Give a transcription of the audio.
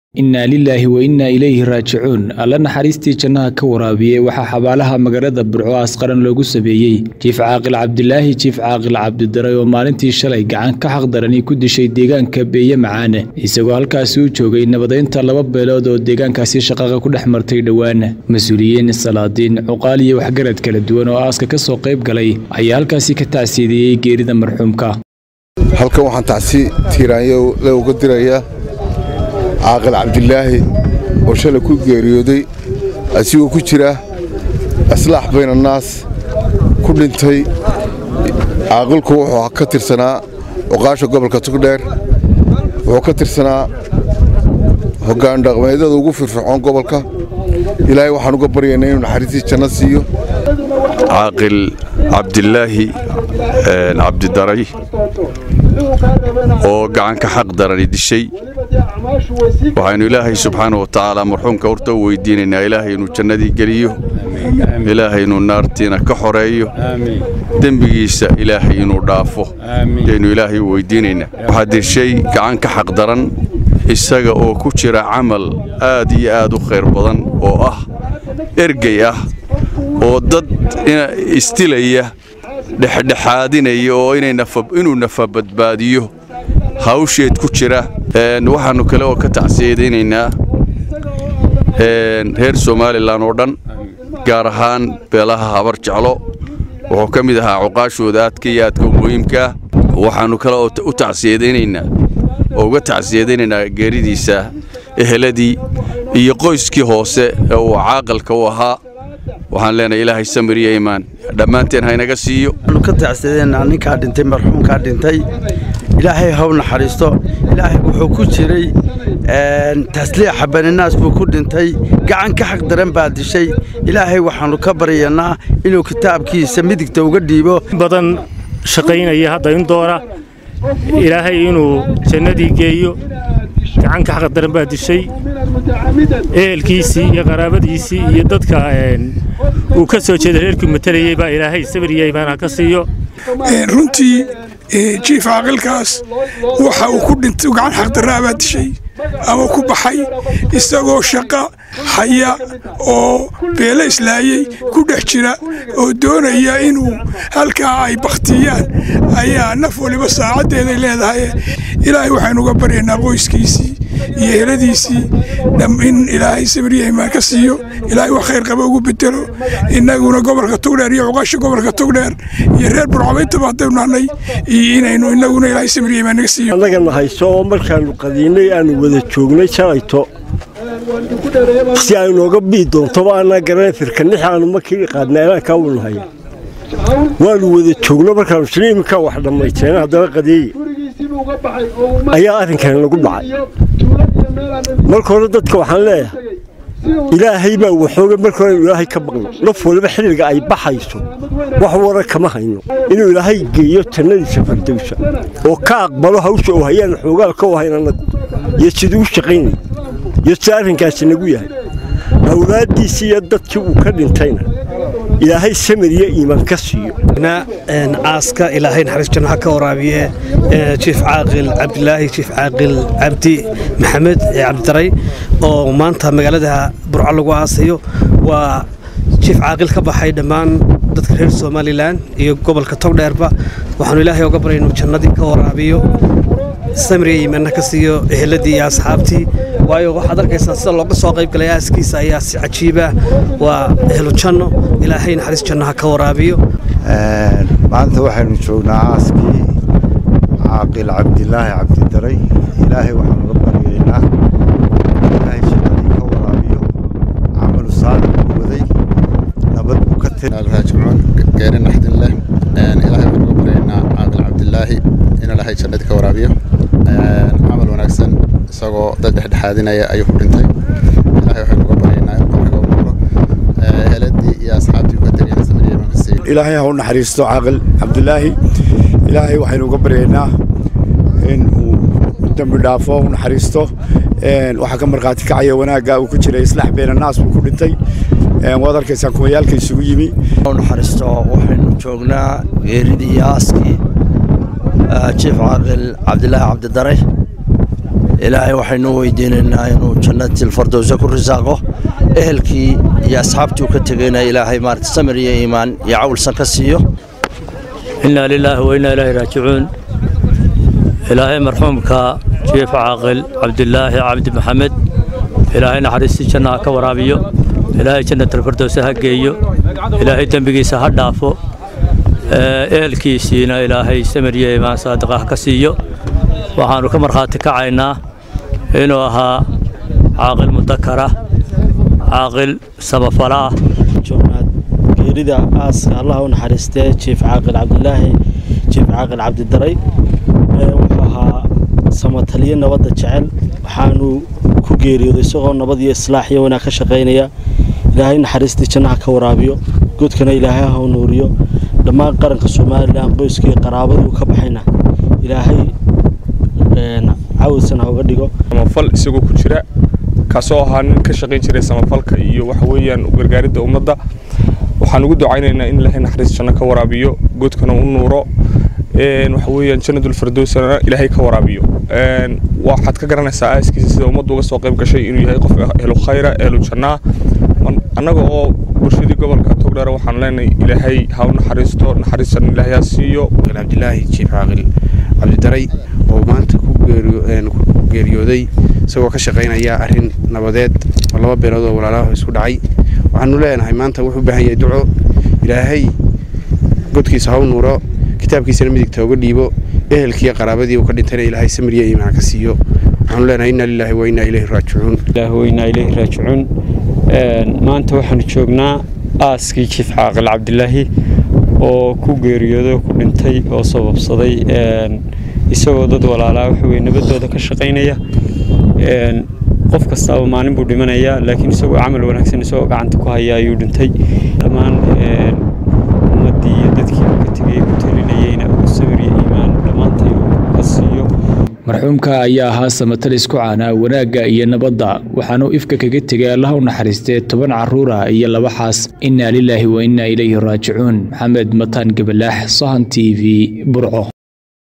innaa lilaahi wa innaa ilayhi raajicuun alla naxariistii jannaha ka waraabiyey waxaa xabaalaha magaalada burco asqaran loogu sameeyey jiif caaqil cabdilaahi jiif caaqil cabdidaray oo maalintii shalay gacan ka xaqdarani ku dishay deegaanka beeye macaane isagoo halkaasi u joogay nabadaynta laba beelood oo deegaankaasi shaqaqa ku dhex martay dhowaan mas-uuliyiin salaadiin cuqaal iyo waxgarad kala duwan oo aaska ka soo qayb galay ayaa halkaasi ka tacsiideeyey geerida marxuumka halkan waxaan tacsi tiiraanyo le uga dirayaa caaqil cabdilaahi oo shalay ku geeriyooday asigoo ku jira aslaax baynannaas ku dhintay caaqilku wuxuu ka tirsanaa cuqaasha gobolka tugdheer wuxuu ka tirsanaa hoggaan dhaqmeedyada ugu firfircoon gobolka ilaahay waxaan uga baryaynaa inuu naxariistii janno siiyo caaqil cabdilaahi cabdidaray oo gacanka xaq darani dishay waxaynu ilaahay subxaana wa tacaala marxuumka horta u weydiinaynaa ilaahay inuu jannadii geliyo ilaahay inuu naartiina ka xoreeyo dembigiisa ilaahay inuu dhaafo aynu ilaahay u weydiinaynaa waxaa dishay gacan ka xaq daran isaga oo ku jira camal aad iyo aad u khayr badan oo ah ergey ah oo dad istilaya dhexdhexaadinaya oo inuu nafa badbaadiyo hawsheed ku jira waxaannu kale oo ka tacsiyadaynaynaa reer somalilan oo dhan gaar ahaan beelaha habar jeclo wuxuu ka mid ahaa cuqaashooda aadka iyo aadka muhiimkaa waxaannu kale oo u tacsiyadaynaynaa oo uga tacsiyadaynaynaa geeridiisa eheladii iyo qoyskii hoose ee uu caaqilka u ahaa waxaan leenahay ilaahay samir iyo iimaan dhammaanteen haynaga siiyo waxaanu ka tacsadeenaa ninkaa dhintay marxuumkaa dhintay ilaahay haw naxariisto ilaahay wuxuu ku jiray tasliixa baninaas buu ku dhintay gacan ka xaq daran baa dishay ilaahay waxaannu ka baryanaa inuu kitaabkiisa midigta uga dhiibo badan shaqaynaya hadda in doona ilaahay inuu jannadii geeyo gacan ka xaq daran baa dishay ehelkiisii iyo qaraabadiisii iyo dadka uu ka soo jeeda reerkii matalayey baa ilaahay sabir iyo iimaan ha ka siiyo runtii jiif caaqilkaas waxa uu ku dhintay gacan xaqdarraa baa dishay ama ku baxay isagoo shaqo haya oo beelo islaayey ku dhex jira oo doonaya inuu halkaa ay bakhtiyaan ayaa naf waliba saacaddeeday leedahay ilaahay waxaynu uga baryaynaa qoyskiisii iyo heladiisii in ilaahay sabriyahimaan ka siiyo ilaahay wax khayr qaba ugu bedelo innaguna gobolka tugdheer iyo cuqaasha gobolka tugdheer iyo reer burcabaytaba haddaynu nahnay iyo inaynu innaguna ilaahay sabriyahimaan naga siiyo annagana hayso oo markaannu qadiinnay aanu wada joognay shalayto si ay nooga bii doontoba annaa garanay firkanixi aanu markii qaadnay eelaankaa u nahay waannu wada joogno markaannu sina iminkaa wax dhammayteen haddana qadeeye ayaa arrinkani nagu dhacay marka hore dadka waxaan leeyahay ilaahay baa waxooga marka hore inu ilaahay ka baqno naf waliba xilliga ay baxayso wax wara kama hayno inuu ilaahay geeyo jannadiisa fardowsa oo ka aqbalo hawsha oo hayaan xoogaal ka wahayn annagu iyo siduu u shaqaynay iyo sida arrinkaasi nagu yahay awlaaddiisii iyo dadkii uu ka dhintayna ilaahay samir iyo iimaan ka siiyo aaska ilaahay naxariis jannaha ka waraabiye jiif caaqil cabdilaahi jiif caaqil cabdi maxamed cabdidaray oo maanta magaalada burco lagu aasayo waa jiif caaqil ka baxay dhammaan dadka reer somalilan iyo gobolka togdheerba waxaanu ilaahay oga baray inuu jannadii ka waraabiyo samir iyo iimaanna ka siiyo eheladii iyo asxaabtii waayo waxaad arkaysaa sida looga soo qayb galay aaskiisa ayaa si cajiiba waa ehlu janno ilaahay naxariis jannaha ka waraabiyo maanta waxaynu joognaa aaskii caaqil cabdilaahi cabdidaray ilaahay waxaanu uga baryaynaa ilaahay shaqadii ka waraabiyo camalu saalix buu waday nabad buu ka raajicuun geeri naxdin leh ilaahay waxaan uga baryaynaa caaqil cabdilaahi in ilaahay jannadii ka waraabiyo camal wanaagsan isagoo dad dhexdhexaadinaya ayuu ku dhintay ilaahay waxaynu uga baryaynaa in qabriga u noqdo heladii iyo asxaabtii uga tegayna samiriyaman ka siiyo ilaahay ha u naxariisto caaqil cabdilaahi ilaahay waxaynu uga baryaynaa in uu dembi dhaafo u naxariisto waxaa ka markhaati kacaya wanaagga uu ku jiray islaax beenannaas buu ku dhintay waad arkaysaa kumayaalka isugu yimi naxariisto waxaynu joognaa geeridii iyo aaskii jiif caaqil cabdilaahi cabdidare ilaahay waxaynu weydiinaynaa inuu jannatilfardowsa ku risaaqo ehelkii iyo asxaabtii uu ka tegayna ilaahay maarata samir iyo iimaan iyo cawlsan ka siiyo innaa lilaahi wa innaa ilaahi raajicuun ilaahay marxuumka jiif caaqil cabdilaahi cabdi maxamed ilaahay naxariistii jannaha ka waraabiyo ilaahay jannatalfardowsa ha geeyo ilaahay dembigiisa ha dhaafo ehelkiisiina ilaahay samir iyo iimaan saadiqa ha ka siiyo waxaannu ka markhaati kacaynaa inuu ahaa caaqil mudakara caaqil samafalaah geerida aaska allah u naxariistee jiif caaqil cabdilaahi jiif caaqil cabdidaray wuxuu ahaa samataliye nabadda jecel waxaanu ku geeriyooday isagoo nabad iyo islaax iyo wanaag ka shaqaynaya ilaahay naxariistii jannaha ka waraabiyo godkana ilaahay ha u nuuriyo dhammaan qaranka somalilan qoyskii qaraabadii ka baxayna ilaahay cawdsan ha uga dhigo samafal isagoo ku jira kaasoo ahaa nin ka shaqayn jiray samafalka iyo waxa weeyaan u gargaaridda ummadda waxaan ugu ducaynaynaa in ilaahay naxariis janno ka waraabiyo godkana u nuuro waxa weeyaan jannadul firdowsana ilaahay ka waraabiyo waxaad ka garanaysaa aaskiisa sida ummaddu uga soo qayb gashay inuu yahay qof ehlu khayra ehlu jannaa annaga oo bulshadii gobolka togdheer waxaan leenahay ilaahay ha u naxariisto naxariis janno ilaahay ha siiyo cabdilaahi jiif caaqil cabdidaray oo maanta ku geeriyooday isagoo ka shaqaynaya arrin nabadeed oo laba beelood oo walaalaha isku dhacay waxaanu leenahay maanta wuxuu u baahan yahay duco ilaahay godkiisa ha u nuuro kitaabkiisana midigta uga dhiibo ehelkiiyo qaraabadii uu ka dhintayna ilaahay samiriya iimaan ka siiyo waxaanu leenahay inna lilaahi wa innaa ilayhi raajicuun ilaahi wa innaa ilayhi raajicuun maanta waxaanu joognaa aaskii jiif caaqil cabdilaahi oo ku geeriyooday oo ku dhintay oo sababsaday isagoo dad walaalaa waxa weye nabadooda ka shaqaynaya qof kastaaba maalin buu dhimanayaa laakiin isagoo camal wanaagsan isagoo gacanta ku haya ayuu dhintay dhammaan ummaddii iyo dadkii uu ka tegay ku talinayeyna uu sabir iyo iimaan dhammaantay ka siiyo marxuumka ayaa ahaa samatalis ku caanaa wanaagga iyo nabadda waxaanuu ifka kaga tegay allaha u naxariistee toban carruura iyo laba xaas innaa lilaahi wa innaa ilayhi raajicuun maxamed mataan gabalaax sahan t v burco